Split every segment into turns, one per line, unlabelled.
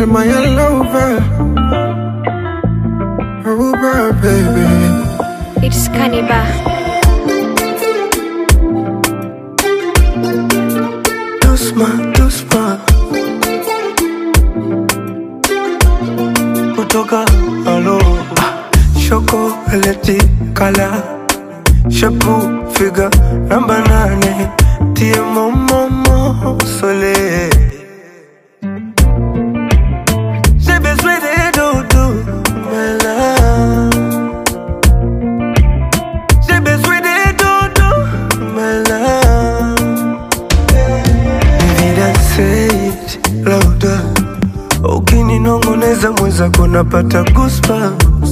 my lover. Over, baby.
It's Cannibal.
Doucement, doucement. Kutoka alo chocolate kala shapu figa namba nane tie momomo sole J'ai besoin de dodo, my love. J'ai besoin de dodo, my love. Vida say louder ukininongoneza mwenzako napata goosebumps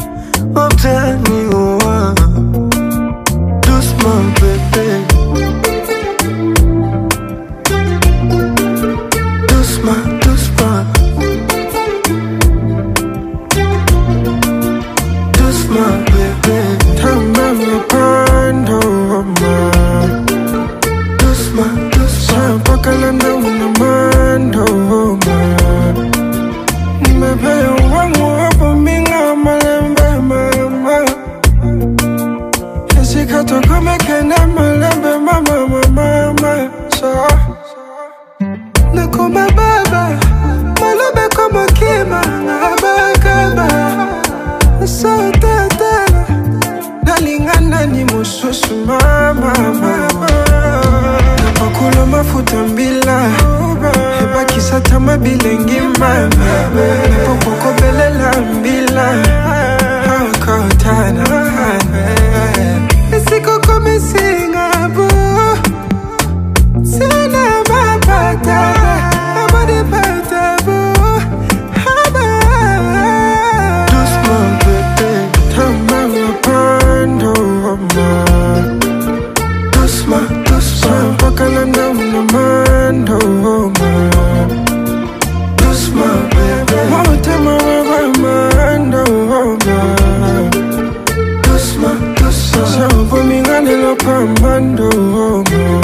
utaniua Dusman bebe Dusman, Dusman Dusman bebe
Tamba mapando, ma.
Dusman, Dusman
Mpaka landa una mando, ma. Nimepewa wangu hapo minga malembe, mama. Esikatokome kene malembe, mama, mama, mama. So, nakoma baba malobe komo kima ngabakaba sotete nalingana ni mosusu mama mama napakula mafuta mbila ebakisa tama bilengi mama napokokobelela mbila akotana esikokomisingabu Sina mapata, nobody better, boo. Haba.
Dusman bebe
Tamba mapando, ma.
Dusman, Dusman
Mpaka landa una mando, ma.
Dusman bebe
Wote mawawa mando, ma.
Dusman, Dusman
Shabu mingane lo pambando, ma.